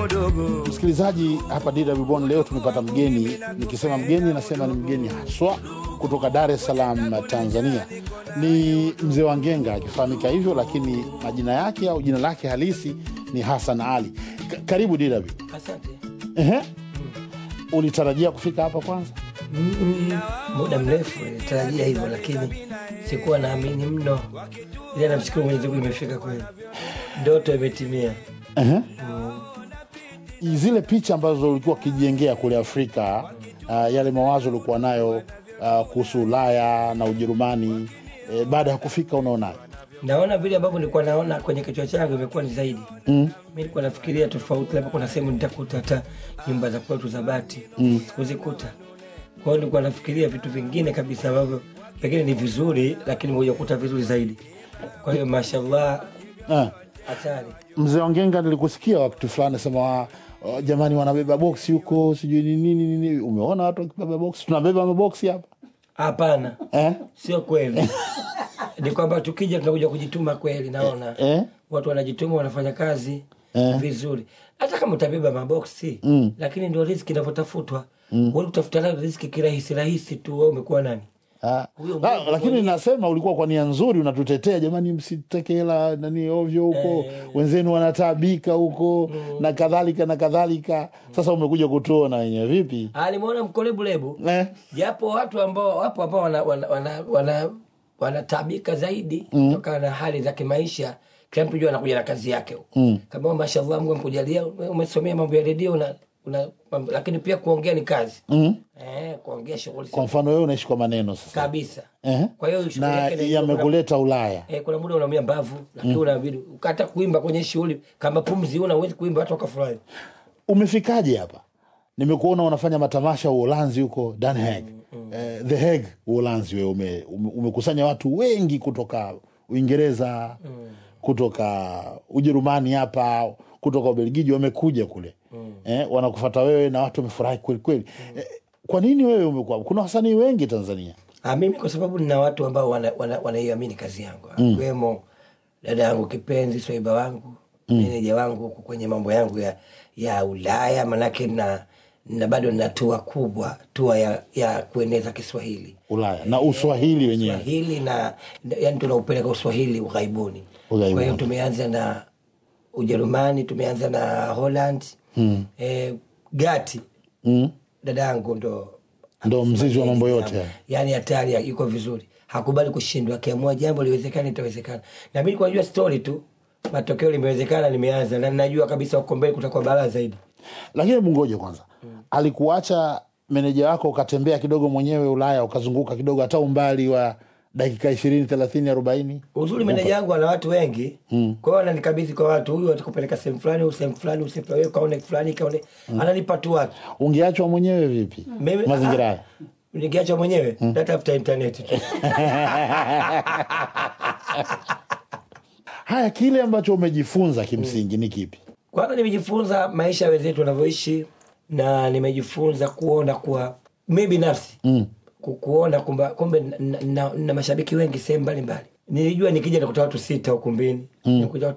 dogo Msikilizaji, hapa DW Bonn leo tumepata mgeni. Nikisema mgeni, nasema ni mgeni haswa kutoka Dar es Salaam, Tanzania. Ni mzee wa Ngenga akifahamika hivyo, lakini majina yake au jina lake halisi ni Hassan Ali. Ka- karibu DW. Asante. Ehe. Ulitarajia kufika hapa kwanza? Mm, muda mrefu nilitarajia hivyo, lakini sikuwa naamini mno, ila namshukuru Mwenyezi Mungu nimefika kweli, ndoto imetimia. Ehe. Zile picha ambazo ulikuwa ukijengea kule Afrika, uh, yale mawazo ulikuwa nayo uh, kuhusu Ulaya na Ujerumani, eh, baada ya kufika unaonaje? Naona vile ambavyo nilikuwa naona kwenye kichwa changu imekuwa ni zaidi. Mm. Mi nilikuwa nafikiria tofauti, labda kuna sehemu nitakuta hata nyumba za kwetu za bati mm. sikuzikuta. Kwa hiyo nilikuwa nafikiria vitu vingine kabisa ambavyo pengine ni vizuri, lakini moja kuta vizuri zaidi. Kwa hiyo mashallah, Ah. hatari. Mzee Wangenga, nilikusikia wakati fulani sema uh, jamani, wanabeba boksi huko, sijui ni nini nini. Umeona watu wakibeba boksi? Tunabeba maboksi hapa Hapana, eh? sio kweli. ni kwamba tukija tunakuja kujituma kweli, naona Eh? watu wanajituma, wanafanya kazi Eh. vizuri, hata kama utabeba maboksi Mm. lakini ndio riski inavyotafutwa. Mm. kutafuta nayo riski kirahisi rahisi tu, wewe umekuwa nani? Ah. Huyo La, Mungu lakini mwenyewe. nasema ulikuwa kwa nia nzuri, unatutetea jamani, msiteke hela nani ovyo huko, wenzenu wanataabika huko na kadhalika na kadhalika. Sasa umekuja kutuona wenyewe vipi Alimuona mkolebulebu eh? japo watu ambao wapo ambao wana, wana, wana, wana, wanatabika zaidi kutokana na hali za kimaisha. Kila mtu jua anakuja na kazi yake mm. kama mashallah, Mungu amekujalia umesomea mambo ya redio una, una, mambo- lakini pia kuongea ni kazi mm. eh, kuongea shughuli Kwa mfano wewe unaishi kwa maneno sasa kabisa. eh? Kwa hiyo shughuli na yake ni- yamekuleta Ulaya Eh, kuna muda unaumia mbavu lakini unabidi ukata kuimba kwenye shughuli kama pumzi una uwezi kuimba hata ukafurahi. umefikaje hapa? Nimekuona unafanya matamasha Uholanzi huko Den Haag, eh, The Hague Uholanzi. Wewe ume, ume, umekusanya watu wengi kutoka Uingereza, kutoka Ujerumani hapa, kutoka Ubelgiji, wamekuja kule eh, wanakufata wewe na watu wamefurahi kweli kweli. Eh, kwa nini wewe umekuwa? Kuna wasanii wengi Tanzania. Ah, mimi kwa sababu nina watu ambao wanaiamini wana, wanaiamini kazi yangu akiwemo dada yangu kipenzi swaiba wangu meneja wangu huku kwenye mambo yangu ya, ya Ulaya, manake na, na bado nina tua kubwa tua ya, ya kueneza Kiswahili Ulaya na Uswahili wenyewe. Swahili na yani tunaupeleka Uswahili ughaibuni. Ughaibuni. Kwa hiyo tumeanza na Ujerumani, tumeanza na Holland mm. eh, Gati Mm. dada yangu ndo Ndo mzizi wa mambo yote haya. yani hatari yuko vizuri hakubali kushindwa akiamua jambo liwezekana itawezekana na mi nilikuwa najua story tu matokeo limewezekana limeanza na ninajua kabisa uko mbele kutakuwa balaa zaidi Lakini hebu ngoje kwanza, alikuacha meneja wako ukatembea kidogo mwenyewe Ulaya, ukazunguka kidogo, hata umbali wa dakika ishirini thelathini arobaini uzuri meneja yangu ana watu wengi kwa hiyo ananikabidhi kwa watu huyu atakupeleka sehemu fulani huyu sehemu fulani huyu sehemu fulani kaone fulani kaone ananipa tu watu ungeachwa mwenyewe vipi Mimi- mazingira ah, haya? nikiacha mwenyewe natafuta intaneti tu Haya, kile ambacho umejifunza kimsingi ni kipi? kwanza nimejifunza maisha ya wenzetu wanavyoishi na nimejifunza kuona kuwa mi binafsi mm. kuona kumba kumbe na, na, na mashabiki wengi sehemu mbalimbali nilijua nikija nikuta watu sita ukumbini mm. nikuta